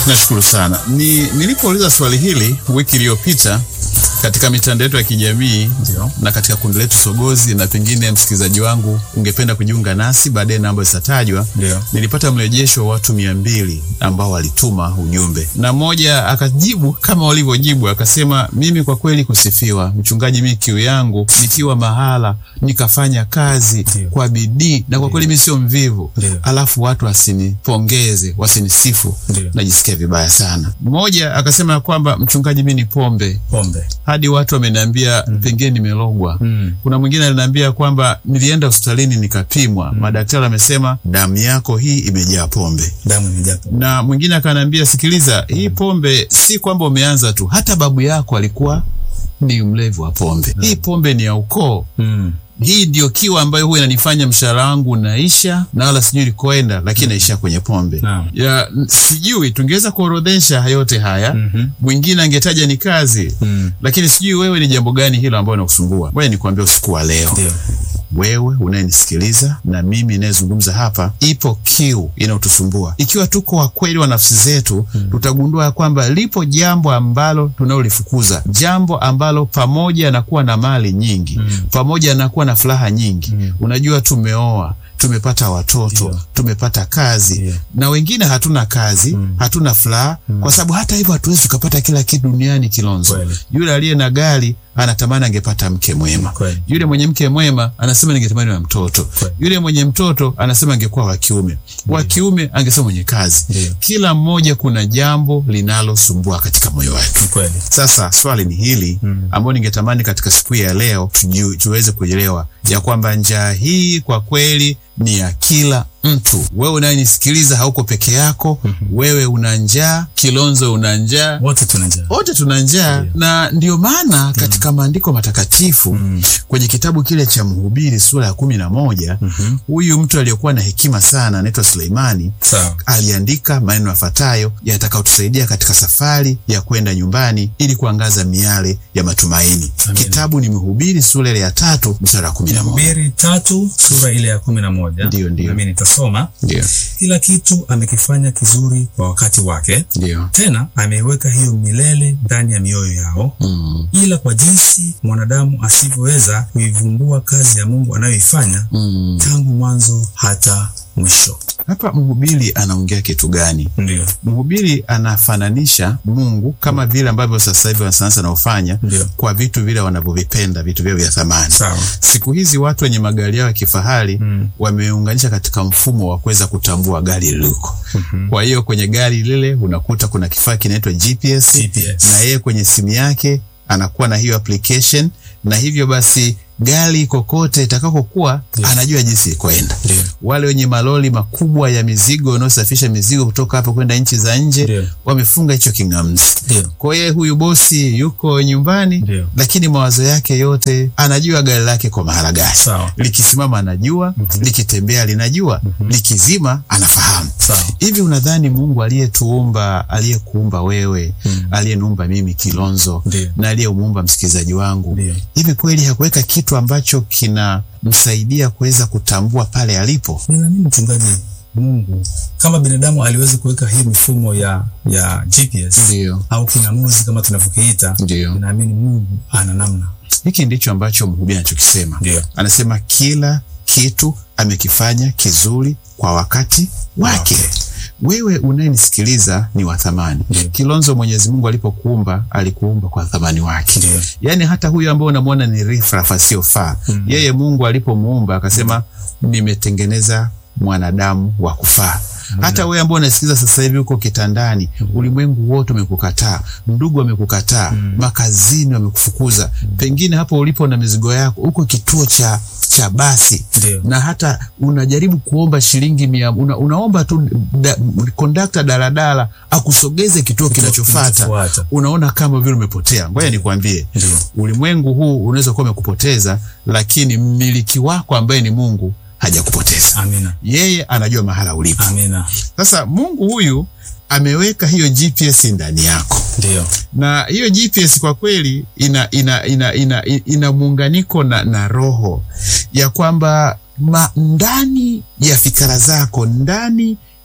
Nashukuru sana. Ni nilipouliza swali hili wiki iliyopita katika mitandao yetu ya kijamii Ndio. na katika kundi letu Sogozi, na pengine msikilizaji wangu ungependa kujiunga nasi, baadaye namba zitatajwa. Ndio. Nilipata mrejesho wa watu mia mbili ambao walituma ujumbe, na mmoja akajibu kama walivyojibu, akasema mimi kwa kweli kusifiwa mchungaji, mimi kiu yangu nikiwa mahala nikafanya kazi Ndio. kwa bidii, na kwa kweli mimi sio mvivu, Ndio. alafu watu wasinipongeze wasinisifu, Ndio. najisikia vibaya sana. Mmoja akasema ya kwamba mchungaji, mimi ni pombe Pombe. hadi watu wameniambia pengine nimelogwa. Mm. Kuna mwingine aliniambia kwamba nilienda hospitalini nikapimwa, madaktari wamesema damu yako hii imejaa pombe. Damu imejaa. Na mwingine akaniambia, sikiliza, hii pombe si kwamba umeanza tu, hata babu yako alikuwa ni mlevi wa pombe. Hii pombe ni ya ukoo. Mm. Hii ndio kiwa ambayo huwa inanifanya mshahara wangu unaisha na wala sijui likoenda, lakini naishia kwenye pombe Naam. ya n- sijui tungeweza kuorodhesha yote haya. Mhm. Mwingine angetaja ni kazi Mm. lakini sijui wewe ni jambo gani hilo ambalo linakusumbua. Wewe nikwambia usiku wa leo, Ndio. wewe unayenisikiliza na mimi inayezungumza hapa, ipo kiu inayotusumbua. Ikiwa tuko wakweli wa nafsi zetu, tutagundua ya kwamba lipo jambo ambalo tunalolifukuza, jambo ambalo pamoja na kuwa na mali nyingi, pamoja na kuwa na furaha nyingi, unajua, tumeoa tumepata watoto Ndio. tumepata kazi Ndio. na wengine hatuna kazi hatuna furaha kwa sababu hata hivyo hatuwezi tukapata kila kitu duniani Kilonzo. Kweli. Yule aliye na gari anatamani angepata mke mwema. Kweli. Yule mwenye mke mwema anasema ningetamani na mtoto. Kweli. Yule mwenye mtoto anasema angekuwa wa kiume. Wa kiume angesema mwenye kazi. Ndio. Kila mmoja kuna jambo linalosumbua katika moyo wake. Ni kweli. Sasa swali ni hili ambayo ningetamani katika siku hii ya leo tuju- tuweze kuelewa ya kwamba njaa hii kwa kweli ni ya kila mtu. Wewe unayenisikiliza hauko peke yako, wewe una njaa, Kilonzo una njaa, Wote tuna njaa. wote tuna njaa na ndio maana katika maandiko matakatifu kwenye kitabu kile cha Mhubiri sura ya kumi na moja huyu mtu aliyekuwa na hekima sana anaitwa Suleimani Sawa. aliandika maneno yafuatayo yatakayotusaidia katika safari ya kwenda nyumbani ili kuangaza miale ya matumaini. Amen. Kitabu ni Mhubiri sura ile ya tatu mstari wa kumi na moja. Mhubiri tatu sura ile ya kumi na moja. Ndio, ndio. Nami nitasoma. Ndio, Kila kitu amekifanya kizuri kwa wakati wake, ndio. tena ameiweka hiyo milele ndani ya mioyo yao, Mm, ila kwa jinsi mwanadamu asivyoweza kuivumbua kazi ya Mungu anayoifanya mm. tangu mwanzo hata mwisho. Hapa mhubiri anaongea kitu gani? Ndio, Mhubiri anafananisha Mungu kama vile ambavyo sasa hivi wanasayansi wanaofanya Ndio. kwa vitu vile wanavyovipenda, vitu vyao vya thamani. sawa. Siku hizi watu wenye magari yao ya kifahari Mm. wameunganisha katika mfumo wa kuweza kutambua gari liliko. Kwa hiyo kwenye gari lile unakuta kuna kifaa kinaitwa GPS, GPS. na yeye kwenye simu yake anakuwa na hiyo application, na hivyo basi gari kokote itakakokuwa Ndio. anajua jinsi ikoenda. Ndio. Wale wenye malori makubwa ya mizigo wanaosafirisha mizigo kutoka hapo kwenda nchi za nje Ndio. wamefunga hicho king'amzi. Ndio. Kwa hiyo huyu bosi yuko nyumbani, Ndio. lakini mawazo yake yote anajua gari lake kwa mahala gani Sawa. likisimama anajua, likitembea linajua, likizima anafahamu. Sawa. Hivi unadhani Mungu aliyetuumba, aliyekuumba wewe, aliyeniumba mimi Kilonzo Ndio. na aliyemuumba msikilizaji wangu, Ndio. hivi kweli hakuweka kitu ambacho kinamsaidia kuweza kutambua pale alipo? Ninaamini mchungaji, Mungu kama binadamu aliweza kuweka hii mifumo ya ya GPS Ndio, au king'amuzi kama tunavyokiita, ndio. ninaamini Mungu ana namna. Hiki ndicho ambacho mhubiri anachokisema. Ndio. Anasema kila kitu amekifanya kizuri kwa wakati wake. Wake. Wewe unayenisikiliza ni wa thamani. Ndio. Kilonzo, Mwenyezi Mungu alipokuumba alikuumba kwa thamani wake. Ndio. Yaani hata huyu ambao unamwona ni rifrafa asiyofaa, yeye Mungu alipomuumba akasema, nimetengeneza mwanadamu wa kufaa. Hata wewe ambao unasikiliza sasa hivi uko kitandani, ulimwengu wote umekukataa, ndugu wamekukataa, makazini wamekufukuza, pengine hapo ulipo na mizigo yako, uko kituo cha cha basi Ndio. na hata unajaribu kuomba shilingi mia, una, unaomba tu da, kondakta daladala akusogeze kituo kinachofuata, kinachofuata. unaona kama vile umepotea. Ngoja nikwambie, Ndio. ulimwengu huu unaweza kuwa umekupoteza, lakini mmiliki wako ambaye ni Mungu hajakupoteza. Amina. Yeye anajua mahala ulipo. Amina. Sasa Mungu huyu ameweka hiyo GPS ndani yako Ndio. na hiyo GPS kwa kweli ina ina ina ina, ina muunganiko na, na roho ya kwamba ma, ndani ya fikra zako ndani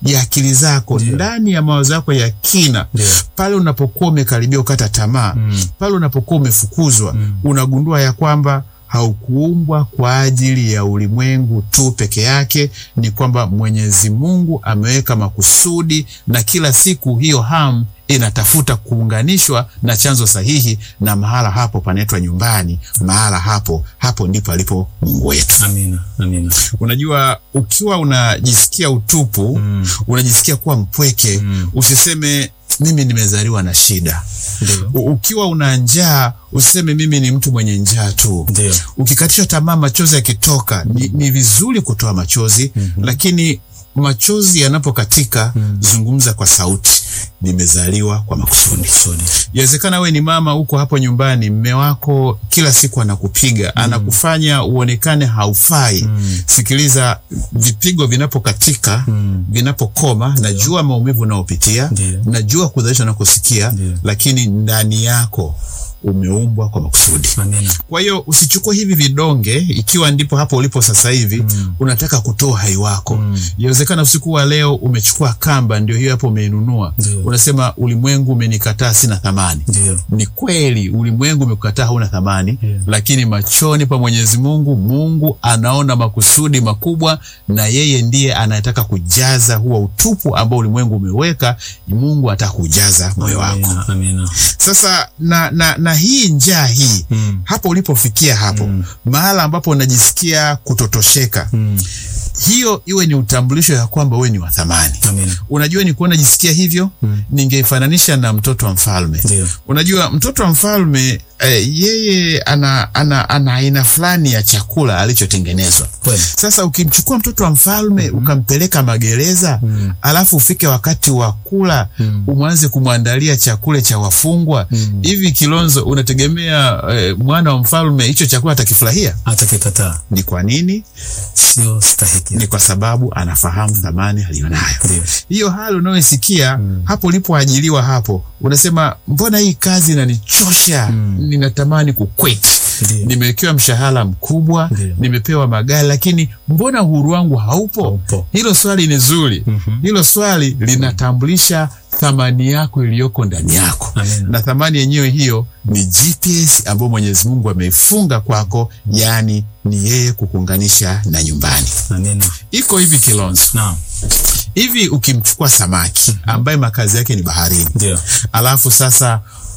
ya akili zako Ndio. ndani ya mawazo yako ya kina Ndio. pale unapokuwa umekaribia ukata tamaa Mm. pale unapokuwa umefukuzwa unagundua ya kwamba haukuumbwa kwa ajili ya ulimwengu tu peke yake ni kwamba mwenyezi mungu ameweka makusudi na kila siku hiyo hamu inatafuta kuunganishwa na chanzo sahihi na mahala hapo panaitwa nyumbani mahala hapo hapo ndipo alipo mungu wetu Amina. Amina. unajua ukiwa unajisikia utupu Mm. unajisikia kuwa mpweke Mm. usiseme mimi nimezaliwa na shida Ndio. U- ukiwa una njaa usiseme mimi ni mtu mwenye njaa tu Ndio. ukikatishwa tamaa machozi yakitoka ni, ni vizuri kutoa machozi mm-hmm. lakini machozi yanapokatika mm. zungumza kwa sauti nimezaliwa kwa makusudi Kusudi. Yawezekana we ni mama huko hapo nyumbani, mme wako kila siku anakupiga mm. anakufanya uonekane haufai mm. Sikiliza, vipigo vinapokatika mm. vinapokoma, najua maumivu unaopitia, Ndiyo. najua kudhalishwa nakosikia, Ndiyo. lakini ndani yako umeumbwa kwa makusudi. Amina. Kwa hiyo usichukue hivi vidonge ikiwa ndipo hapo ulipo sasa hivi mm. unataka kutoa uhai wako. Mm. Yawezekana usiku wa leo umechukua kamba, ndio hiyo hapo umeinunua, Ndio. unasema ulimwengu umenikataa, sina thamani. Ndio. Ni kweli ulimwengu umekukataa, hauna thamani Yeah. lakini machoni pa Mwenyezi Mungu, Mungu anaona makusudi makubwa, na yeye ndiye anayetaka kujaza huo utupu ambao ulimwengu umeweka. Mungu ataka kujaza moyo wako. Amina. Amina. Sasa na, na, na hii njaa hii Mm. hapo ulipofikia hapo mahala ambapo unajisikia kutotosheka Mm. hiyo iwe ni utambulisho ya kwamba wewe ni wa thamani. Amina. Unajua ni kuwa najisikia hivyo Mm. ningeifananisha na mtoto wa mfalme. Ndio. Unajua mtoto wa mfalme eh, yeye ana ana ana aina fulani ya chakula alichotengenezwa. Kweli. Sasa ukimchukua mtoto wa mfalme ukampeleka magereza Mm. alafu ufike wakati wa kula Mm. umwanze kumwandalia chakula cha wafungwa Mm. hivi, Kilonzo, unategemea eh, mwana wa mfalme hicho chakula atakifurahia? Atakikataa. Ni kwa nini? Sio stahiki. Ni kwa sababu anafahamu thamani aliyonayo. Ndio. Hiyo hali unayoisikia hapo ulipoajiliwa hapo, unasema mbona hii kazi inanichosha, ninatamani kukweti. Ndio. Nimewekewa mshahara mkubwa, Ndio. nimepewa magari, lakini mbona uhuru wangu haupo? Haupo. Hilo swali ni zuri. Hilo swali linatambulisha thamani yako iliyoko ndani yako, Amina. na thamani yenyewe hiyo ni GPS ambayo Mwenyezi Mungu ameifunga kwako, yaani ni yeye kukuunganisha na nyumbani. Amina. Iko hivi Kilonzo, Naam. hivi ukimchukua samaki ambaye makazi yake ni baharini, Ndio. alafu sasa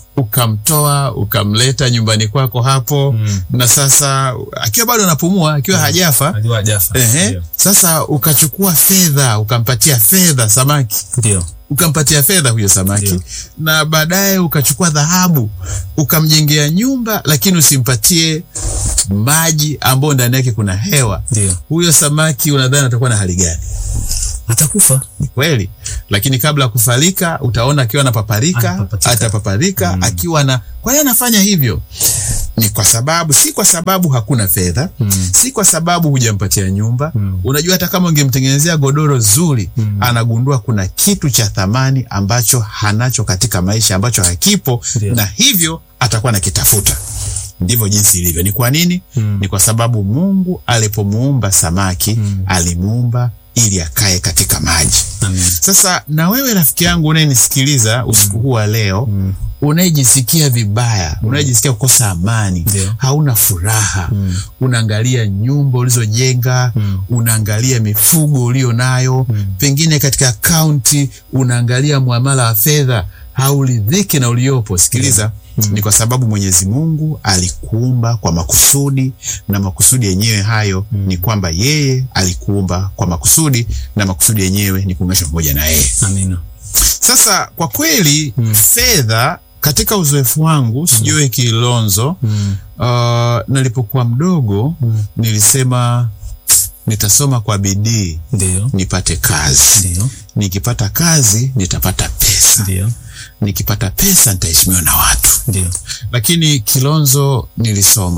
ukamtoa ukamleta nyumbani kwako hapo Mm. na sasa akiwa bado anapumua akiwa hajafa Najua Jafa. ehe, Ndio. sasa ukachukua fedha ukampatia fedha samaki Ndio. ukampatia fedha huyo samaki Ndio. na baadaye ukachukua dhahabu ukamjengea nyumba, lakini usimpatie maji ambayo ndani yake kuna hewa. Ndio. Huyo samaki unadhani atakuwa na hali gani? Atakufa. Ni kweli, lakini kabla ya kufarika utaona akiwa anapaparika, Anapapatika. atapaparika akiwa na. Kwa nini anafanya hivyo? Ni kwa sababu, si kwa sababu hakuna fedha Mm. si kwa sababu hujampatia nyumba Mm. unajua hata kama ungemtengenezea godoro zuri Mm. anagundua kuna kitu cha thamani ambacho hanacho katika maisha ambacho hakipo Ndio. na hivyo atakuwa nakitafuta ndivyo jinsi ilivyo ni kwa nini Mm. ni kwa sababu mungu alipomuumba samaki Mm. alimuumba ili akae katika maji Amina. sasa na wewe rafiki yangu unayenisikiliza usiku huu wa leo Mm. unayejisikia vibaya unayejisikia kukosa amani Ndio. hauna furaha Mm. unaangalia nyumba ulizojenga Mm. unaangalia mifugo ulio nayo Mm. pengine katika akaunti unaangalia muamala wa fedha hauridhiki na uliopo sikiliza ni kwa sababu mwenyezi mungu alikuumba kwa makusudi na makusudi yenyewe hayo ni kwamba yeye alikuumba kwa makusudi na makusudi yenyewe ni kuunganishwa pamoja na yeye Amina. sasa kwa kweli fedha katika uzoefu wangu sijui kilonzo Mm. uh, nilipokuwa mdogo Mm. nilisema nitasoma kwa bidii Ndio. nipate kazi Ndio. nikipata kazi nitapata pesa Ndio. nikipata pesa nitaheshimiwa na watu Ndio. lakini kilonzo nilisoma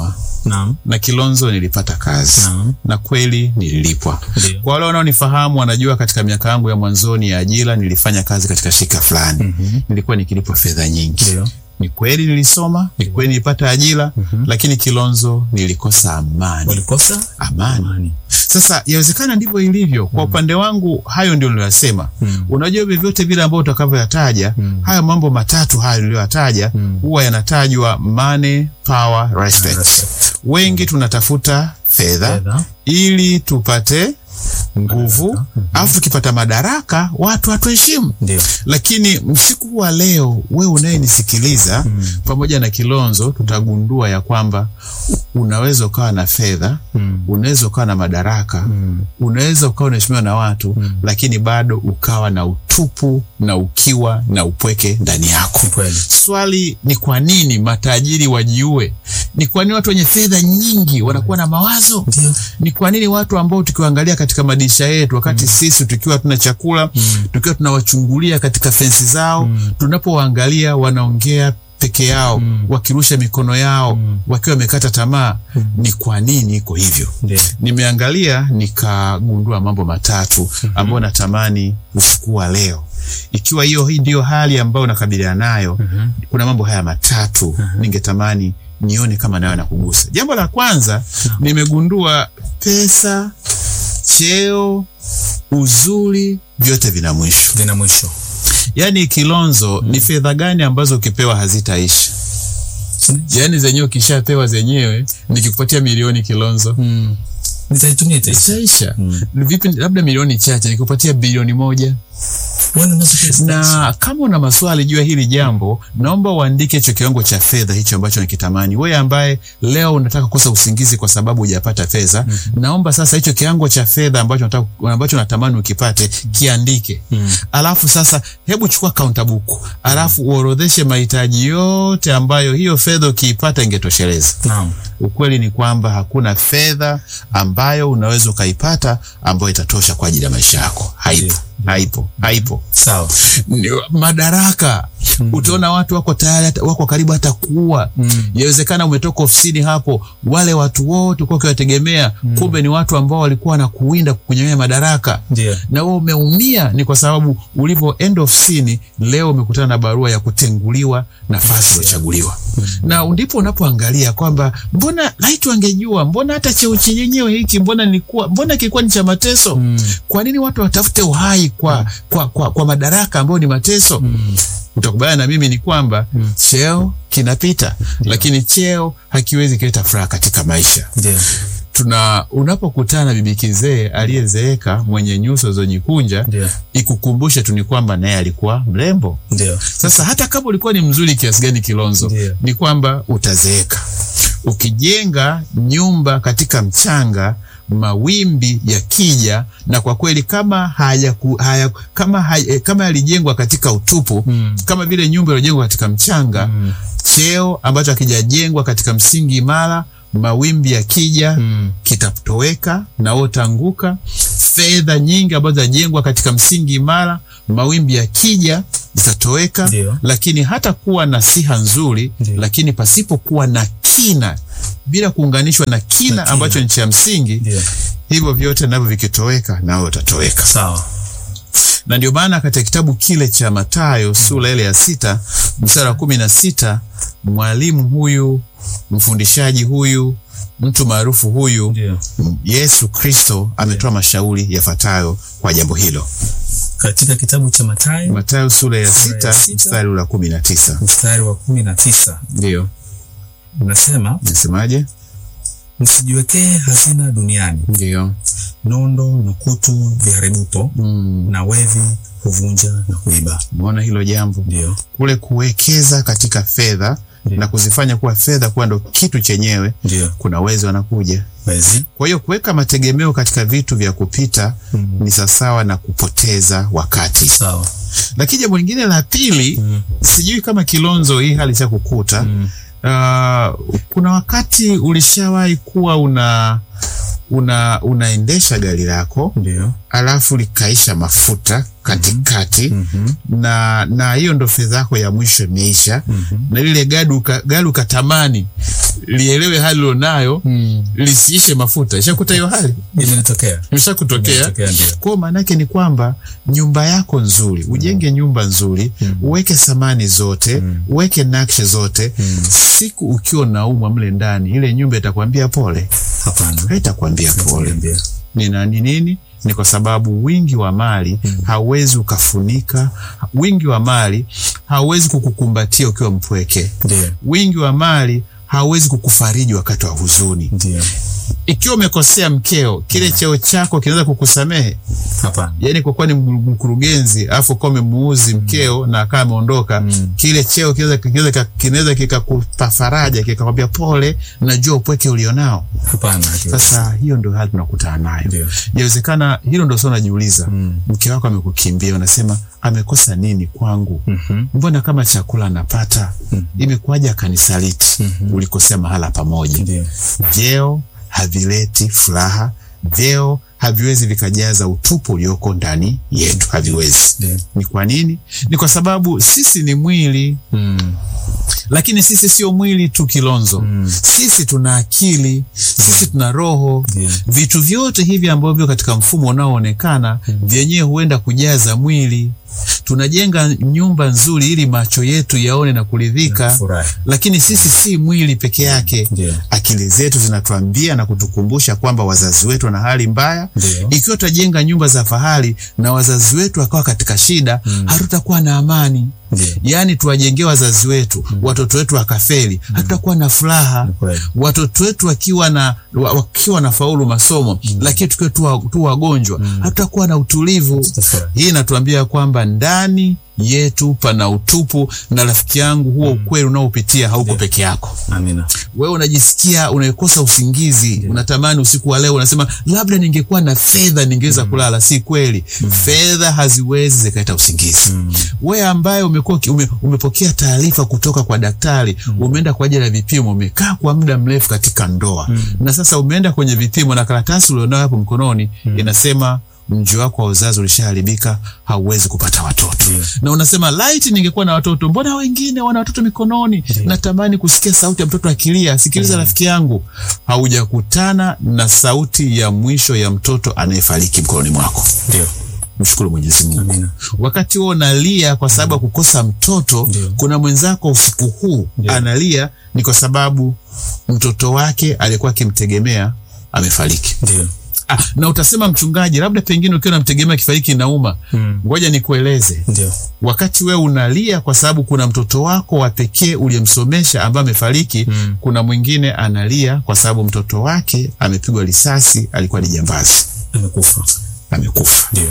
Naam. na Kilonzo nilipata kazi Naam. na kweli nililipwa. Ndio. Kwa wale wanaonifahamu wanajua katika miaka yangu ya mwanzoni ya ajira nilifanya kazi katika shirika fulani. Mhm. Nilikuwa nikilipwa fedha nyingi. Ndio. Ni kweli nilisoma, ni kweli nilipata ajira, lakini Kilonzo nilikosa amani. Walikosa Amani. amani. Sasa yawezekana ndivyo ilivyo. Kwa upande wangu, hayo ndio niliyosema. Mm. Unajua vyovyote vile ambao utakavyoyataja, Mm. haya mambo matatu hayo niliyoyataja Mm. huwa yanatajwa money, power, respect. Respect. Wengi tunatafuta fedha Fedha. ili tupate nguvu, Madaraka. alafu tukipata madaraka watu hatuheshimu. Ndio. Lakini usiku wa leo, wewe unayenisikiliza Mm. pamoja na Kilonzo, tutagundua ya kwamba unaweza ukawa na fedha, Mm. unaweza ukawa na madaraka, Mm. unaweza ukawa unaheshimiwa na watu Mm. lakini bado ukawa na utupu na ukiwa na upweke ndani yako. Ni kweli. Swali ni kwa nini matajiri wajiue? Ni kwa nini watu wenye fedha nyingi wanakuwa na mawazo? Ndio. Ni kwa nini watu ambao tukiwaangalia katika madirisha yetu wakati sisi tukiwa tuna chakula Mm. tukiwa tunawachungulia katika fensi zao Mm. tunapowaangalia wanaongea peke yao Mm. wakirusha mikono yao Mm. wakiwa wamekata tamaa? Ni kwa nini iko hivyo? Ndio. Nimeangalia nikagundua mambo matatu ambayo natamani usiku wa leo, ikiwa hiyo hii ndiyo hali ambayo unakabiliana nayo, Mhm. kuna mambo haya matatu ningetamani nione kama nayo nakugusa. Jambo la kwanza, nimegundua pesa, cheo, uzuri, vyote vina mwisho. Vina mwisho. Yaani Kilonzo, ni fedha gani ambazo ukipewa hazitaisha? Yaani zenyewe ukishapewa zenyewe, nikikupatia milioni Kilonzo Mm. Nitaitumia itaisha. itaisha. Mm. Vipi, labda milioni chache, nikupatia bilioni moja Wana nazo pia zitaisha. na kama una maswali juu ya hili jambo, naomba uandike hicho kiwango cha fedha hicho ambacho nakitamani. Wewe ambaye leo unataka kukosa usingizi kwa sababu hujapata fedha, naomba sasa hicho kiwango cha fedha ambacho unataka ambacho natamani ukipate kiandike. Mm. Alafu sasa, hebu chukua kaunta buku, alafu uorodheshe mahitaji yote ambayo hiyo fedha ukiipata ingetosheleza. Naam. Ukweli ni kwamba hakuna fedha ambayo unaweza ukaipata ambayo itatosha kwa ajili ya maisha yako. Haipo, Ndio. haipo, haipo. Sawa. Ni- madaraka utaona watu wako tayari hata- wako karibu hata kuua Mm. yawezekana umetoka ofisini hapo wale watu wote ulikuwa ukiwategemea kumbe ni watu ambao walikuwa wanakuwinda kukunyang'anya madaraka Ndio. na wewe umeumia ni kwa sababu ulivyoenda ofisini leo umekutana na barua ya kutenguliwa nafasi uliochaguliwa na ndipo unapoangalia kwamba mbona laiti wangejua mbona hata cheo chenyewe hiki mbona nilikuwa mbona kilikuwa ni cha mateso Mm. kwa nini watu watafute uhai kwa, kwa, kwa, kwa madaraka ambayo ni mateso Mm. utakubaliana na mimi ni kwamba cheo kinapita lakini cheo hakiwezi kuleta furaha katika maisha Ndio. tuna unapokutana na bibi kizee aliyezeeka mwenye nyuso zojikunja Ndio. ikukumbushe tu ni kwamba naye alikuwa mrembo Ndio. sasa hata kama ulikuwa ni mzuri kiasi gani kilonzo Ndio. ni kwamba utazeeka ukijenga nyumba katika mchanga mawimbi yakija na kwa kweli kama haya, haya kama haya, kama yalijengwa katika utupu Mm. kama vile nyumba iliyojengwa katika mchanga Mm. cheo ambacho hakijajengwa katika msingi imara mawimbi yakija Mm. kitatoweka na wewe utaanguka. Fedha nyingi ambazo zinajengwa katika msingi imara, mawimbi yakija zitatoweka. Ndio. Lakini hata kuwa na siha nzuri, Ndio. lakini pasipokuwa na kina, bila kuunganishwa na kina, kina. ambacho ni cha msingi, Ndio. hivyo vyote navyo vikitoweka, nawe utatoweka Sawa. na ndio maana katika kitabu kile cha Mathayo sura ile ya sita mstari wa kumi na sita mwalimu huyu mfundishaji huyu mtu maarufu huyu Ndio. Yesu Kristo ametoa mashauri yafuatayo kwa jambo hilo. Katika kitabu cha Mathayo Mathayo sura ya Sura ya sita sita. mstari ule wa kumi na tisa mstari wa kumi na tisa ndio unasema nasemaje? msijiwekee hazina duniani, Ndio nondo na kutu viharibupo, mm, na wevi huvunja na kuiba. umeona hilo jambo Ndio. kule kuwekeza katika fedha Ndio. na kuzifanya kuwa fedha kuwa ndo kitu chenyewe, Ndio. kuna wezi wanakuja Wezi. Kwa hiyo kuweka mategemeo katika vitu vya kupita Mm. ni sawasawa na kupoteza wakati. Sawa. Lakini jambo lingine la pili, Mm. sijui kama Kilonzo hii hali cha kukuta Mm. uh, kuna wakati ulishawahi kuwa una una unaendesha gari lako Ndio. alafu likaisha mafuta katikati Mhm. na na hiyo ndo fedha yako ya mwisho imeisha Mhm. na lile gari uka- gari ukatamani lielewe hali ulionayo Mm. lisiishe mafuta. Ishakuta hiyo hali Imenitokea. imeshakutokea. Imenitokea ndio. Kwa maana yake ni kwamba nyumba yako nzuri, ujenge nyumba nzuri, uweke samani zote, uweke nakshi zote. Siku ukiwa naumwa mle ndani, ile nyumba itakwambia pole, Hapana. haitakwambia pole. Niambia. Ni nani nini? Ni kwa sababu wingi wa mali hauwezi ukafunika, wingi wa mali hauwezi kukukumbatia ukiwa mpweke, Ndio. wingi wa mali hauwezi kukufariji wakati wa huzuni. Ndio. Ikiwa umekosea mkeo, kile cheo chako kinaweza kukusamehe Hapana. yani kwa kuwa ni mkurugenzi alafu ukawa umemuuzi mkeo na akawa ameondoka kile cheo kinaweza kinaweza kinaweza kikakupa faraja kikakwambia pole najua upweke ulionao Hapana. hakiwezi. sasa hiyo ndio hali tunakutana nayo Ndio. inawezekana hilo ndio sio unajiuliza mke wako amekukimbia unasema amekosa nini kwangu Mhm. mbona kama chakula anapata imekuwaje akanisaliti ulikosea mahala pamoja Ndio. vyeo havileti furaha vyeo haviwezi vikajaza utupu ulioko ndani yetu haviwezi Ndio. ni kwa nini ni kwa sababu sisi ni mwili Mm. lakini sisi sio mwili tu kilonzo sisi tuna akili sisi tuna roho Ndio. vitu vyote hivi ambavyo katika mfumo unaoonekana vyenyewe huenda kujaza mwili tunajenga nyumba nzuri ili macho yetu yaone na kuridhika Furahi. lakini sisi si mwili peke yake Ndio. akili zetu zinatuambia na kutukumbusha kwamba wazazi wetu wana hali mbaya Ndio. ikiwa tutajenga nyumba za fahari na wazazi wetu wakawa katika shida hatutakuwa na amani Ndio. yaani tuwajengee wazazi wetu watoto wetu wakafeli hatutakuwa na furaha Ni kweli. watoto wetu wakiwa na wa- wakiwa na faulu masomo lakini tukiwa tu, wa- tu wagonjwa hatutakuwa na utulivu Tutafurahi. hii inatuambia kwamba ndani yetu pana utupu na rafiki yangu huo ukweli unaopitia hauko peke yako Amina. wewe unajisikia unakosa usingizi unatamani usiku wa leo unasema labda ningekuwa na fedha ningeweza kulala si kweli fedha haziwezi zikaleta usingizi wewe ambaye umekuwa uki- ume, umepokea taarifa kutoka kwa daktari umeenda kwa ajili ya vipimo umekaa kwa muda mrefu katika ndoa na sasa umeenda kwenye vipimo na karatasi ulionayo hapo mkononi inasema mji wako wa uzazi ulishaharibika hauwezi kupata watoto na unasema laiti ningekuwa na watoto mbona wengine wana watoto mikononi natamani kusikia sauti ya mtoto akilia sikiliza rafiki yangu haujakutana na sauti ya mwisho ya mtoto anayefariki mkononi mwako Ndio. mshukuru mwenyezi mungu Amina. wakati huo unalia kwa sababu ya kukosa mtoto Ndio. kuna mwenzako usiku huu Ndio. analia ni kwa sababu mtoto wake alikuwa akimtegemea amefariki Ndio. ah, na utasema mchungaji labda pengine ukiwa namtegemea kifariki inauma Mm. ngoja nikueleze Ndio. wakati wewe unalia kwa sababu kuna mtoto wako wa pekee uliyemsomesha ambaye amefariki Mm. kuna mwingine analia kwa sababu mtoto wake amepigwa risasi alikuwa ni jambazi Amekufa. amekufa Ndio.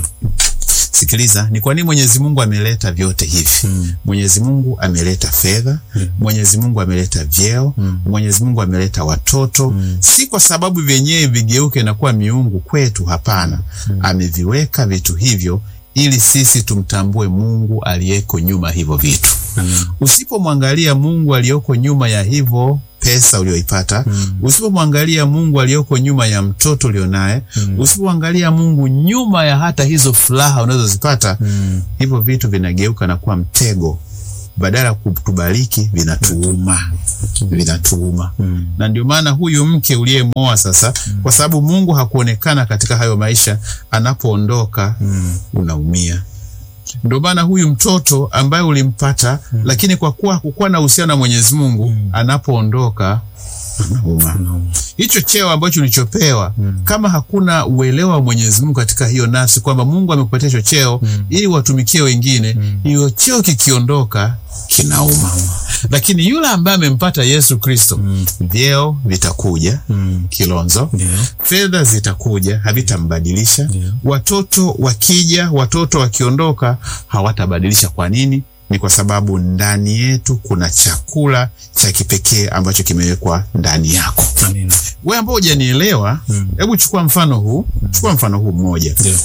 sikiliza ni kwa nini mwenyezi mungu ameleta vyote hivi Mm. mwenyezi mungu ameleta fedha mwenyezi mungu ameleta vyeo mwenyezi mungu ameleta watoto si kwa sababu vyenyewe vigeuke na kuwa miungu kwetu hapana ameviweka vitu hivyo ili sisi tumtambue mungu aliyeko nyuma hivyo vitu Amina. usipomwangalia mungu aliyoko nyuma ya hivyo pesa ulioipata usipomwangalia mungu aliyoko nyuma ya mtoto ulionaye usipomwangalia mungu nyuma ya hata hizo furaha unazozipata Mm. hivyo vitu vinageuka na kuwa mtego badala ya kutubariki vinatuuma vinatuuma Mm. na ndio maana huyu mke uliyemwoa sasa kwa sababu mungu hakuonekana katika hayo maisha anapoondoka Mm. unaumia ndio maana huyu mtoto ambaye ulimpata lakini kwa kuwa hakukuwa na uhusiano na mwenyezi mungu anapoondoka anauma Unauma. hicho cheo ambacho ulichopewa kama hakuna uelewa wa mwenyezi mungu katika hiyo nafsi kwamba mungu amekupatia hicho cheo ili watumikie wengine hiyo cheo kikiondoka kinauma lakini yule ambaye amempata yesu kristo vyeo vitakuja Mm. kilonzo Ndio. fedha zitakuja havitambadilisha Ndio. watoto wakija watoto wakiondoka hawatabadilisha kwa nini ni kwa sababu ndani yetu kuna chakula cha kipekee ambacho kimewekwa ndani yako Amina. we ambao hujanielewa hebu chukua mfano huu chukua mfano huu mmoja Ndio.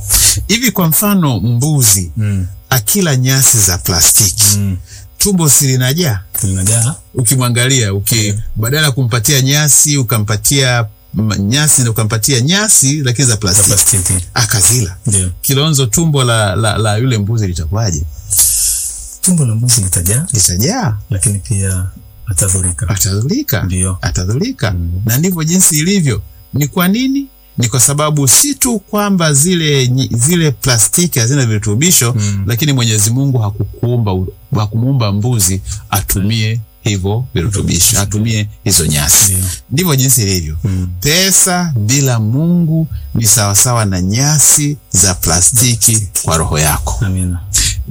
hivi kwa mfano mbuzi Mm. akila nyasi za plastiki Mm. tumbo silinajaa Linajaa. ukimwangalia uki badala ya kumpatia nyasi ukampatia mm, nyasi na ukampatia nyasi lakini za za plastiki plastiki. akazila Ndio. kilonzo tumbo la, la, la yule mbuzi litakuwaje Tumbo la mbuzi litajaa, litajaa lakini pia atadhurika. atadhurika Ndio. atadhurika Mm. na ndivyo jinsi ilivyo ni kwa nini ni kwa sababu si tu kwamba zile nyi- zile plastiki hazina virutubisho Mm. lakini mwenyezi mungu hakukuumba u- hakumuumba mbuzi atumie hivyo virutubisho atumie hizo nyasi Ndio. ndivyo jinsi ilivyo Mm. pesa bila mungu ni sawasawa na nyasi za plastiki kwa roho yako Amina.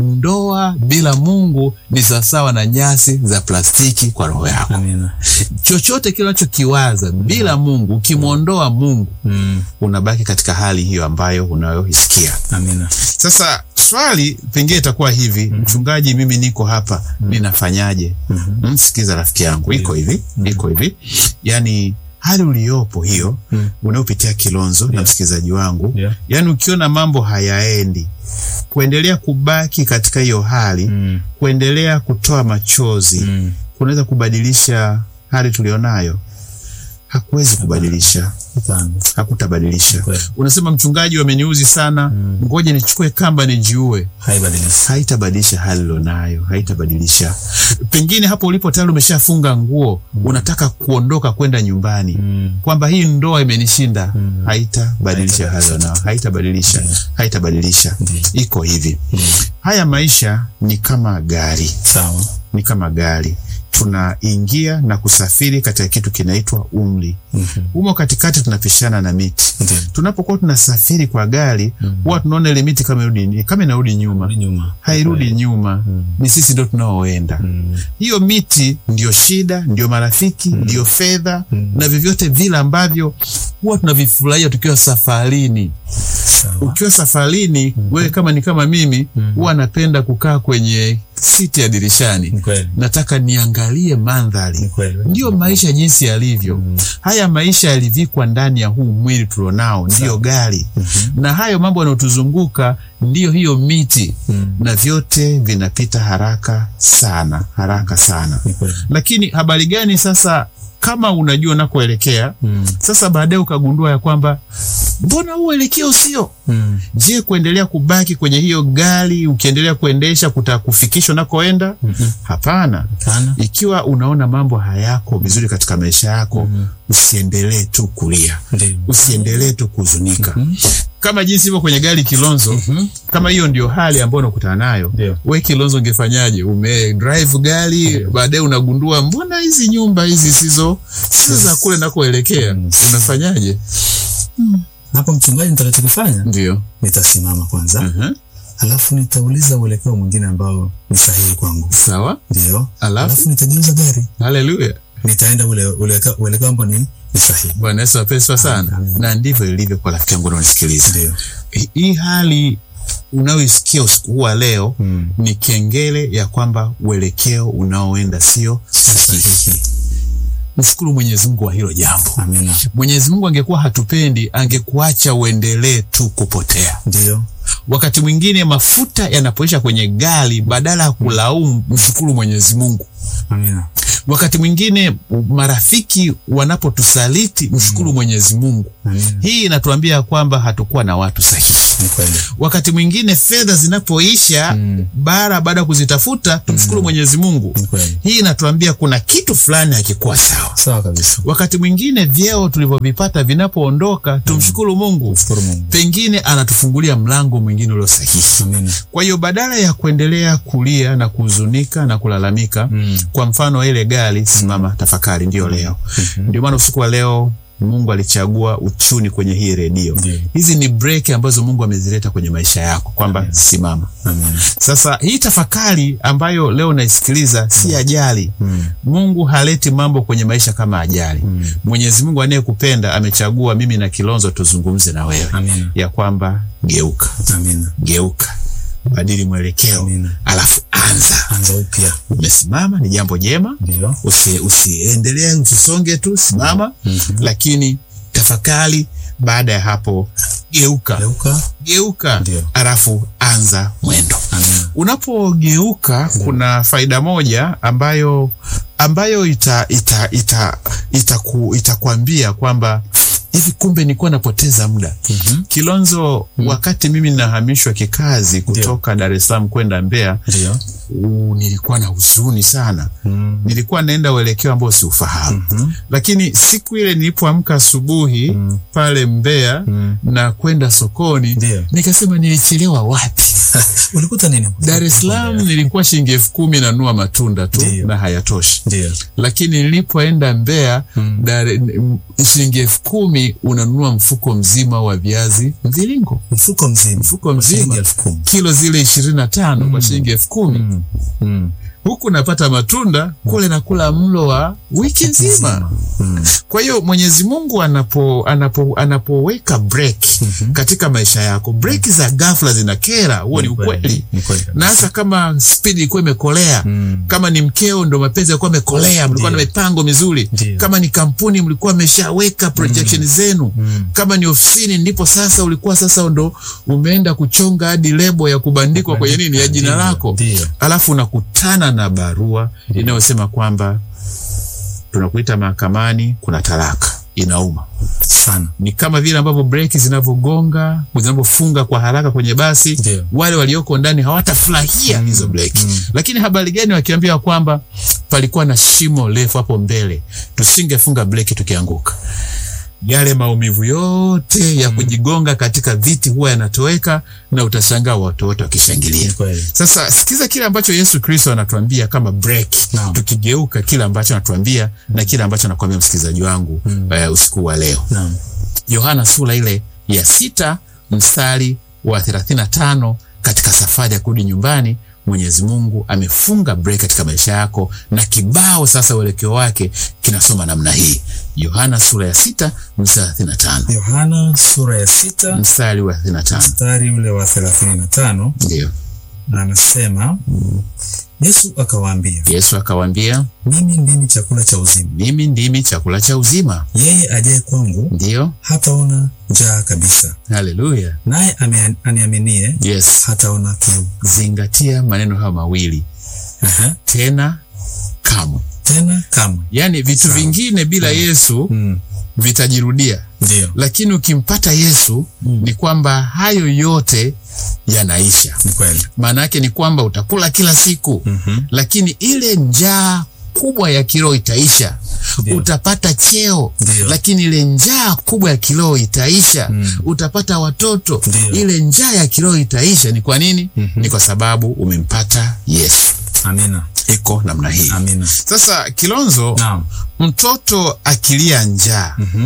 ndoa bila mungu ni sawasawa na nyasi za plastiki kwa roho yako Amina. chochote kile unachokiwaza bila mungu ukimwondoa mungu Mm. unabaki katika hali hiyo ambayo unayoisikia Amina. sasa swali pengine itakuwa hivi mchungaji mimi niko hapa ninafanyaje mm, sikiza rafiki yangu iko hivi iko hivi yaani hali uliyopo hiyo Mm. unayopitia kilonzo na msikilizaji wangu Yeah. yaani ukiona mambo hayaendi kuendelea kubaki katika hiyo hali Mm. kuendelea kutoa machozi Mm. kunaweza kubadilisha hali tulionayo hakuwezi kubadilisha Hapana. hakutabadilisha Kweli. unasema mchungaji wameniuzi sana ngoja nichukue kamba nijiue Haibadiliki. haitabadilisha hali ulionayo haitabadilisha pengine hapo ulipo tayari umeshafunga nguo unataka kuondoka kwenda nyumbani Mm. kwamba hii ndoa imenishinda haitabadilisha hali Haitabadilisha. ulionayo haitabadilisha haitabadilisha Ndiyo. iko hivi haya maisha ni kama gari Sawa. ni kama gari tunaingia na kusafiri katika kitu kinaitwa umri Mhm. humo katikati tunapishana na miti Ndiyo. tunapokuwa tunasafiri kwa gari huwa tunaona ile miti kama irudi, kama inarudi nyuma Rudi nyuma. hairudi nyuma Mm. ni sisi ndo tunaoenda Mm. hiyo miti ndio shida ndio marafiki ndio fedha Mm. na vyovyote vile ambavyo huwa tunavifurahia tukiwa safarini Sawa. ukiwa safarini wewe kama ni kama mimi huwa napenda kukaa kwenye siti ya dirishani Ni kweli. nataka niangalie Ni mandhari kweli. ndiyo maisha jinsi yalivyo haya maisha yalivikwa ndani ya huu mwili tulionao ndiyo gari na hayo mambo yanayotuzunguka ndiyo hiyo miti Mm. na vyote vinapita haraka sana haraka sana Ni kweli. lakini habari gani sasa kama unajua unakoelekea Mm. sasa baadaye ukagundua ya kwamba mbona huu uelekeo sio Mm. je kuendelea kubaki kwenye hiyo gari ukiendelea kuendesha kutakufikisha unakoenda Mhm. hapana Kana. ikiwa unaona mambo hayako vizuri katika maisha yako Mhm. usiendelee tu kulia Ndiyo. usiendelee tu kuhuzunika Mhm. kama jinsi hivyo kwenye gari kilonzo Mhm. kama hiyo ndio hali ambayo unakutana nayo Ndio. we kilonzo ungefanyaje ume drive gari baadaye unagundua mbona hizi nyumba hizi sizo sizo za kule nakoelekea Mm. unafanyaje Hapo mchungaji, nitakachokifanya ndio nitasimama kwanza, uh-huh. alafu nitauliza uelekeo mwingine ambao ni sahihi kwangu, sawa ndio, alafu alafu nitageuza gari, haleluya nitaenda ule uelekeo uelekeo ambao ni ni sahihi. bwana yesu apeswa sana Amen. na ndivyo ilivyo kwa rafiki yangu unaonisikiliza Ndio. Hi- hii hali unayoisikia usiku huu wa leo Mm. ni kengele ya kwamba uelekeo unaoenda sio sahihi Sahihi. mshukuru mwenyezi mungu wa hilo jambo Amina. mwenyezi mungu angekuwa hatupendi angekuacha uendelee tu kupotea Ndio. wakati mwingine mafuta yanapoisha kwenye gari badala ya kulaumu mshukuru mwenyezi mungu Amina. wakati mwingine marafiki wanapotusaliti mshukuru mwenyezi mungu Amina. hii inatuambia kwamba hatukuwa na watu sahihi Ni kweli. wakati mwingine fedha zinapoisha Mm. bara baada ya kuzitafuta tumshukuru mwenyezi mungu Ni kweli. hii inatuambia kuna kitu fulani hakikuwa sawa Sawa kabisa. wakati mwingine vyeo tulivyovipata vinapoondoka tumshukuru mungu Shukuru Mungu. pengine anatufungulia mlango mwingine ulio sahihi Amina. kwa hiyo badala ya kuendelea kulia na kuhuzunika na kulalamika Mm. kwa mfano ile gari simama tafakari ndiyo leo ndio maana usiku wa leo mungu alichagua uchuni kwenye hii redio Ndiyo. hizi ni breki ambazo mungu amezileta kwenye maisha yako kwamba simama Amina. sasa hii tafakari ambayo leo naisikiliza si ajali Mm. mungu haleti mambo kwenye maisha kama ajali Mm. mwenyezi mungu anayekupenda amechagua mimi na kilonzo tuzungumze na wewe Amina. ya kwamba geuka Amina. geuka badili mwelekeo Amina. alafu anza Anza upya. umesimama ni jambo jema Ndio. usi, usiendelee usisonge tu simama Mhm. lakini tafakari baada ya hapo geuka Geuka. geuka Ndio. alafu anza mwendo Amina. unapogeuka kuna faida moja ambayo ambayo ita ita ita itaku, itakwambia kwamba hivi kumbe nilikuwa napoteza muda Mhm. kilonzo wakati mimi nahamishwa kikazi kutoka dar es salaam kwenda mbeya Ndio. u, nilikuwa na huzuni sana Mm. nilikuwa naenda uelekeo ambao siufahamu Mhm. lakini siku ile nilipoamka asubuhi Mm. pale Mbeya Mm. na kwenda sokoni Ndio. nikasema nilichelewa wapi Ulikuta nini? Dar es Salaam nilikuwa shilingi elfu kumi nanua matunda tu Ndio. na hayatoshi Ndio. lakini nilipoenda Mbeya Mm. Dar- m- shilingi elfu kumi unanunua mfuko mzima wa viazi mviringo Mfuko mzima. mfuko Kwa shilingi mzima elfu kumi. kilo zile ishirini na tano kwa shilingi elfu kumi Mm. Mm. huku napata matunda kule nakula mlo wa wiki nzima Mm. kwa hiyo mwenyezi mungu anapo, anapo, anapoweka break katika maisha yako break za ghafla zinakera huo ni ukweli Ni kweli kabisa. na hasa kama spidi ilikuwa imekolea Mm. kama ni mkeo ndo mapenzi yalikuwa amekolea mlikuwa na Ndio. mipango mizuri Ndio. kama ni kampuni mlikuwa mmeshaweka projection zenu Mm. kama ni ofisini ndipo sasa ulikuwa sasa ndo umeenda kuchonga hadi lebo ya kubandikwa kwenye nini ya jina Ndio. lako Ndio. alafu unakutana na barua inayosema kwamba tunakuita mahakamani kuna talaka inauma Sana. ni kama vile ambavyo breki zinavyogonga zinavyofunga kwa haraka kwenye basi Ndio. wale walioko ndani hawatafurahia hizo breki lakini habari gani wakiambia kwamba palikuwa na shimo refu hapo mbele tusingefunga breki tukianguka yale maumivu yote ya kujigonga katika viti huwa yanatoweka na utashangaa watu wote wakishangilia Ni kweli. sasa sikiza kile ambacho yesu kristo anatuambia kama break Naam. tukigeuka kile ambacho anatuambia na kile ambacho anakuambia msikilizaji wangu eh, usiku wa leo Naam. yohana sura ile ya sita mstari wa 35 katika safari ya kurudi nyumbani mwenyezi mungu amefunga break katika maisha yako na kibao sasa uelekeo wake kinasoma namna hii yohana sura ya sita mstari wa 35 Yohana sura ya sita mstari wa 35 mstari ule wa thelathini na tano ndio anasema Yesu akawaambia, yesu akawaambia mimi ndimi chakula cha uzima, mimi ndimi chakula cha uzima yeye ajaye kwangu ndiyo hataona njaa kabisa, haleluya naye ame- aniaminie yes hataona kiu. zingatia maneno hayo mawili Aha. tena kamwe Tena kamwe. yaani vitu Sawa. vingine bila yesu Mm. vitajirudia Ndio, lakini ukimpata yesu ni kwamba hayo yote yanaisha ni kweli. maana yake ni kwamba utakula kila siku Mhm. lakini ile njaa kubwa ya kiroho itaisha Ndio. utapata cheo Ndio. lakini ile njaa kubwa ya kiroho itaisha Mm. utapata watoto Ndio. ile njaa ya kiroho itaisha ni kwa nini Mhm. ni kwa sababu umempata yesu Amina, iko namna hii amina. sasa kilonzo Naam. mtoto akilia njaa Mhm.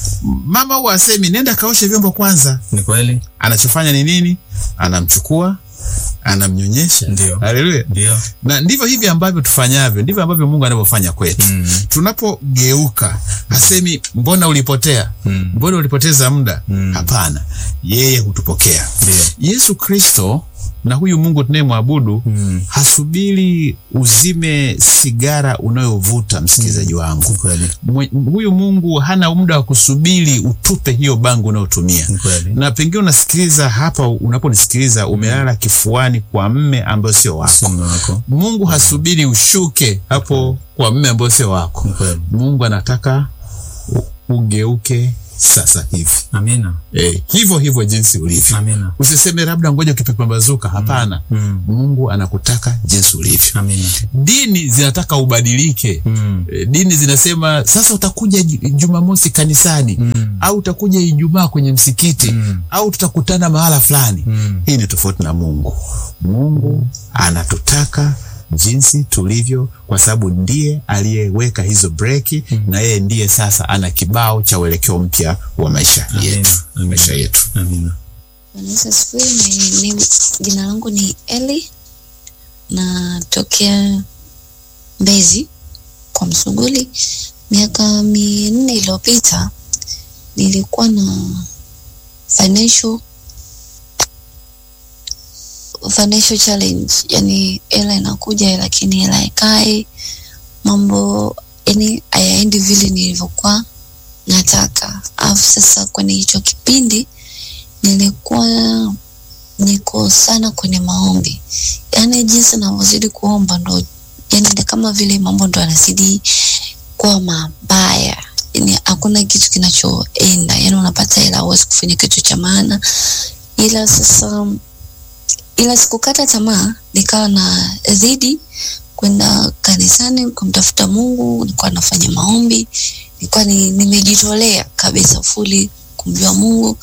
mama huwa asemi nenda kaoshe vyombo kwanza Ni kweli. anachofanya ni nini anamchukua anamnyonyesha Ndio. haleluya Ndio. na ndivyo hivi ambavyo tufanyavyo ndivyo ambavyo mungu anavyofanya kwetu Mm. tunapogeuka hasemi mbona ulipotea Mm. mbona ulipoteza muda Mm. hapana yeye hutupokea Ndio. yesu kristo na huyu mungu tunayemwabudu Mm. hasubiri uzime sigara unayovuta msikilizaji wangu Ni kweli. Mwe, huyu mungu hana muda wa kusubiri utupe hiyo bangu unayotumia Ni kweli. na pengine unasikiliza hapa unaponisikiliza umelala kifuani kwa mme ambayo sio wako Sio mume wako. mungu hasubiri ushuke hapo kwa mme ambayo sio wako Ni kweli. mungu anataka u- ugeuke sasa hivi Amina. e, hivyo hivyo jinsi ulivyo Amina. usiseme labda ngoja ukipambazuka hapana Mm. mungu anakutaka jinsi ulivyo Amina. dini zinataka ubadilike Mm. E, dini zinasema sasa utakuja Ju- jumamosi kanisani Mm. au utakuja ijumaa kwenye msikiti Mm. au tutakutana mahala fulani Mm. hii ni tofauti na mungu mungu anatutaka jinsi tulivyo kwa sababu ndiye aliyeweka hizo breki na yeye ndiye sasa ana kibao cha uelekeo mpya wa maisha yetu Amina. maisha yetu Amina. Bwana Yesu asifiwe. Ni- ni- Jina langu ni Eli, natokea Mbezi kwa Msuguli. Miaka minne iliyopita nilikuwa na financial financial challenge, yani hela inakuja lakini hela haikai, mambo yani hayaendi vile nilivyokuwa nataka. Alafu sasa kwenye hicho kipindi nilikuwa niko sana kwenye maombi, yaani jinsi navyozidi kuomba ndo yani ni kama vile mambo ndo yanazidi kuwa mabaya, yani hakuna kitu kinachoenda, yani unapata hela huwezi kufanya kitu cha maana, ila sasa ila sikukata tamaa, nikawa na zidi kwenda kanisani kumtafuta Mungu, nilikuwa nafanya maombi, nilikuwa ni, nimejitolea kabisa fuli kumjua Mungu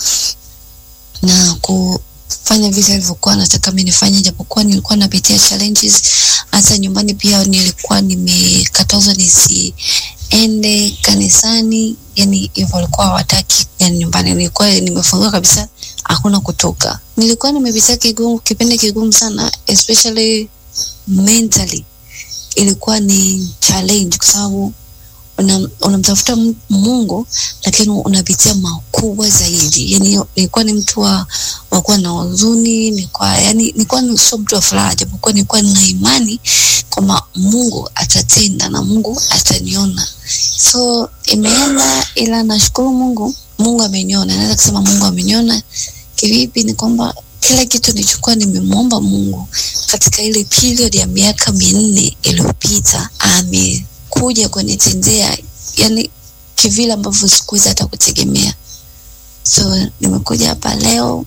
na kufanya vile alivyokuwa nataka mimi nifanye, japokuwa nilikuwa napitia challenges. Hata nyumbani pia nilikuwa nimekatazwa nisiende kanisani, yani hivyo walikuwa hawataki. Yani nyumbani nilikuwa nimefungiwa kabisa, hakuna kutoka. Nilikuwa nimepitia kigumu, kipindi kigumu sana, especially mentally, ilikuwa ni challenge kwa sababu una- unamtafuta una Mungu lakini unapitia makubwa zaidi. Yani nilikuwa ni mtu wa wa kuwa na huzuni, nilikuwa yani nilikuwa ni sio mtu wa furaha, japokuwa nilikuwa nina imani kwamba Mungu atatenda na Mungu ataniona. So imeenda, ila nashukuru Mungu, Mungu ameniona. Naweza kusema Mungu ameniona kivipi? Ni kwamba kila kitu nilichokuwa nimemwomba Mungu katika ile period ya miaka minne iliyopita amekuja kunitendea, yani kivile ambavyo sikuweza hata kutegemea. So nimekuja hapa leo,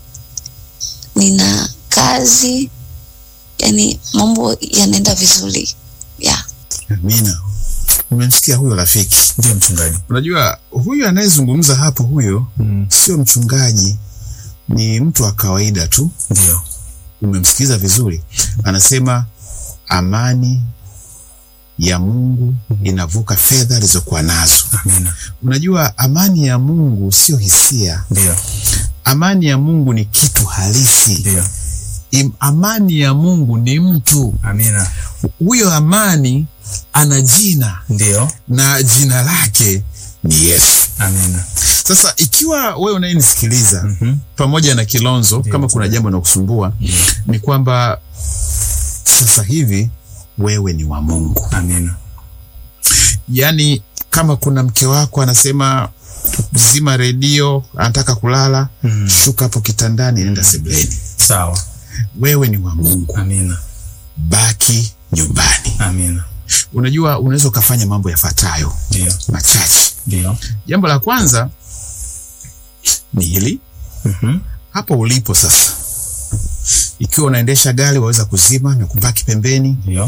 nina kazi, yani mambo yanaenda vizuri yeah. Amina. Umemsikia huyo rafiki? Ndio mchungaji. Unajua huyu anayezungumza hapo, huyo Mm. sio mchungaji, ni mtu wa kawaida tu. Ndio. Umemsikiza vizuri, anasema amani ya Mungu inavuka fedha alizokuwa nazo. Amina. Unajua amani ya Mungu sio hisia, Ndio. amani ya Mungu ni kitu halisi. Ndio. Im, amani ya Mungu ni mtu. Amina. Huyo amani ana jina Ndio. na jina lake ni Yesu. Amina. Sasa ikiwa wewe unayenisikiliza Mhm. pamoja na Kilonzo, Ndio. kama kuna jambo nakusumbua, ni kwamba sasa hivi wewe ni wa Mungu. Amina. Yaani, kama kuna mke wako anasema zima redio, anataka kulala, Mm. shuka hapo kitandani, nenda sebuleni. Sawa. Wewe ni wa Mungu, Amina. baki nyumbani. Amina. Unajua, unaweza ukafanya mambo yafuatayo Ndio. machache. Ndio. Jambo la kwanza ni hili Mhm. hapo ulipo sasa, ikiwa unaendesha gari waweza kuzima na kubaki pembeni. Ndio.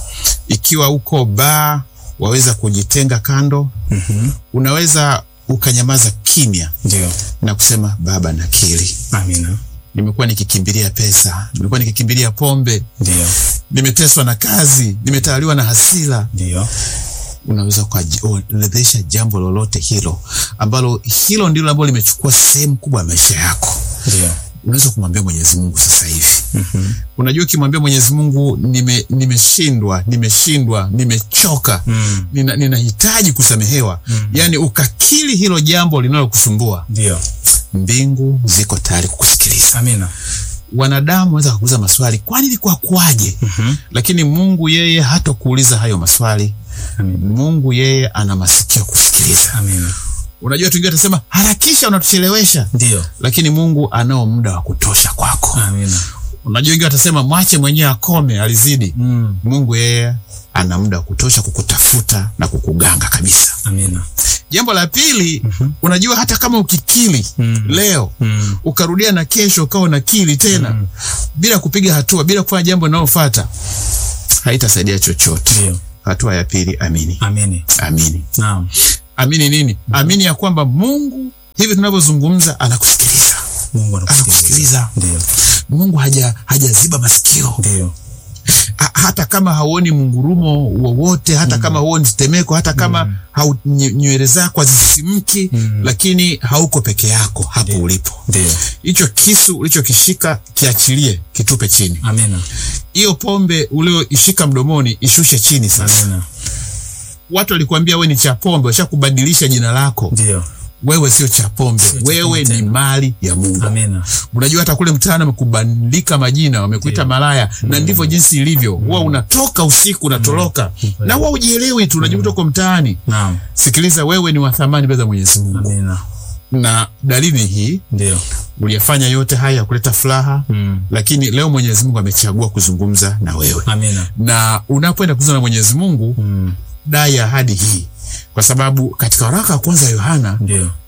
Ikiwa uko baa waweza kujitenga kando. Mhm. Unaweza ukanyamaza kimya Ndio. na kusema Baba, nakiri Amina. nimekuwa nikikimbilia pesa, nimekuwa nikikimbilia pombe, Ndio. nimeteswa na kazi, nimetawaliwa na hasira. Ndio. Unaweza ukaorodhesha jambo lolote hilo ambalo hilo ndilo ambalo limechukua sehemu kubwa ya maisha yako. Ndio. Unaweza kumwambia Mwenyezi Mungu sasa hivi. Mhm. Unajua, ukimwambia Mwenyezi Mungu, nime nimeshindwa, nimeshindwa, nimechoka, Mm. nina, ninahitaji kusamehewa, Mm. yaani ukakiri hilo jambo linalokusumbua, Ndio. mbingu ziko tayari kukusikiliza. Amina. Wanadamu waweza kukuuliza maswali, kwani ilikuwa kwaje? Mhm. Lakini Mungu yeye hatakuuliza hayo maswali. Amina. Mungu yeye ana masikio ya kusikiliza. Amina. Unajua, watu wengine watasema harakisha, unatuchelewesha, Ndio. lakini Mungu anao muda wa kutosha kwako. Amina. Unajua, wengine watasema mwache mwenyewe akome, alizidi. Mm. Mungu yeye ana muda wa kutosha kukutafuta na kukuganga kabisa. Amina. Jambo la pili, unajua hata kama ukikili Mm. leo Mm. ukarudia na kesho ukawa unakili tena Mm. bila kupiga hatua, bila kufanya jambo linalofuata, haitasaidia chochote. Ndio. Hatua ya pili, amini. Amini. Amini. Naam. Amini nini? Amini ya kwamba Mungu hivi tunavyozungumza anakusikiliza, Mungu anakusikiliza. anakusikiliza. Ndio. Mungu haja hajaziba masikio Ndio. ha, hata kama hauoni mungurumo wowote, hata kama hauoni tetemeko, hata kama hau, nye- nywele zako hazisimki, Mm. lakini hauko peke yako hapo Ndio. ulipo. Ndio. Hicho kisu ulichokishika kiachilie, kitupe chini. Amina. Hiyo pombe ulioishika mdomoni ishushe chini. Sasa Amina. watu walikuambia wewe ni cha pombe, washakubadilisha jina lako. Ndio. Wewe sio cha pombe, Sio cha wewe pombe ni tena. mali ya Mungu. Amina. Unajua hata kule mtaani wamekubandika majina, wamekuita Ndio. malaya, na ndivyo jinsi ilivyo. Huwa unatoka usiku unatoroka, na huwa ujielewi tu, unajikuta uko mtaani. Naam. Sikiliza, wewe ni wa thamani mbele za Mwenyezi Mungu, Amina. na dalili hii Ndio. uliyafanya yote haya ya kuleta furaha, Mm. lakini leo Mwenyezi Mungu amechagua kuzungumza na wewe, Amina. na unapoenda kuzungumza na Mwenyezi Mungu Mm. dai ahadi hii, kwa sababu katika waraka wa kwanza wa Yohana Ndio.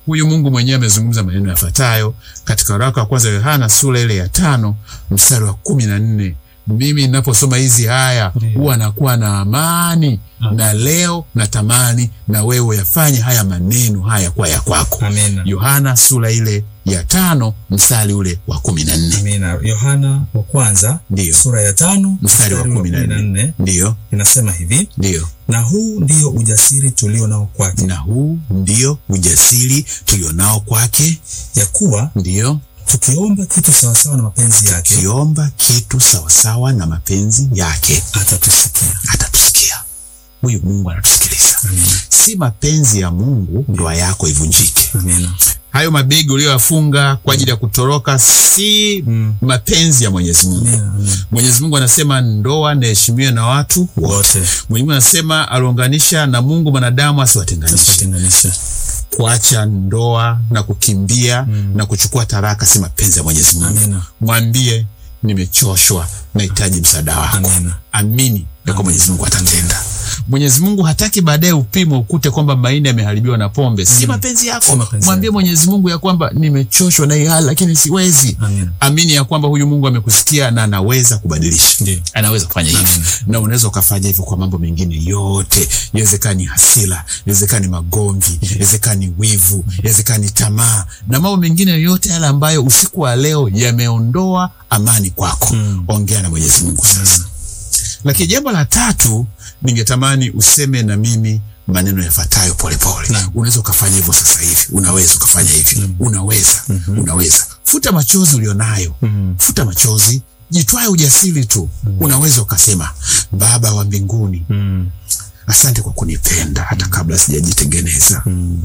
huyu Mungu mwenyewe amezungumza maneno yafuatayo katika waraka wa kwanza wa Yohana sura ile ya tano mstari wa kumi na nne. Mimi ninaposoma hizi haya Ndiyo. huwa nakuwa na amani Amen. na leo natamani na wewe yafanye haya maneno haya kwa ya kwako. Amina. Yohana sura ile ya tano mstari ule wa kumi na nne. Amina. Yohana wa kwanza Ndiyo. sura ya tano Mstari wa kumi na nne. Ndiyo, inasema hivi, ndiyo. na huu ndio ujasiri tulio nao kwake, Na huu ndio ujasiri tulionao kwake, ya kuwa ndiyo tukiomba kitu sawasawa na mapenzi yake kiomba kitu sawasawa na mapenzi yake atatusikia. atatusikia. Huyu Mungu anatusikiliza. Amina. Si mapenzi ya Mungu ndoa yako ivunjike. Amina. Hayo mabegi uliyoyafunga kwa ajili ya kutoroka si Mm. mapenzi ya Mwenyezi Mungu. Amina. Amina. Mwenyezi Mungu anasema ndoa naheshimiwe na watu wote. Wote Mwenyezi Mungu anasema aliunganisha na Mungu mwanadamu asiwatenganishe. tusiwatenganishe. Kuacha ndoa na kukimbia na kuchukua taraka si mapenzi ya Mwenyezi Mungu. Amina. Mwambie nimechoshwa, nahitaji msaada wako. Amina. Amini ya kwamba Mwenyezi Mungu atatenda. Mwenyezi Mungu hataki baadaye upimo ukute kwamba maini yameharibiwa na pombe. Si mapenzi Si yako. mapenzi Mwambie yako. Mwenyezi Mungu ya kwamba nimechoshwa na hii hali, lakini siwezi. Amina. Amini ya kwamba huyu Mungu amekusikia na anaweza kubadilisha. Ndiyo. Anaweza kufanya hivyo, na unaweza ukafanya hivyo kwa mambo mengine yote. Inawezekana ni hasira, inawezekana ni magomvi, inawezekana ni wivu, inawezekana ni tamaa na mambo mengine yote yale ambayo usiku wa leo yameondoa amani kwako. Ongea na Mwenyezi Mungu sasa. Lakini jambo la tatu, ningetamani useme na mimi maneno yafuatayo polepole. Naam. Unaweza ukafanya hivyo sasa hivi, unaweza ukafanya hivi, unaweza, unaweza. Futa machozi ulionayo, futa machozi, jitwae ujasiri tu. Unaweza ukasema, Baba wa mbinguni, Mm. asante kwa kunipenda hata kabla sijajitengeneza.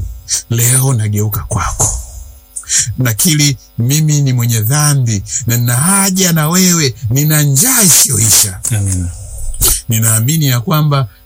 Leo nageuka kwako, nakiri mimi ni mwenye dhambi na nina haja na wewe, nina njaa isiyoisha. Amina. Ninaamini ya kwamba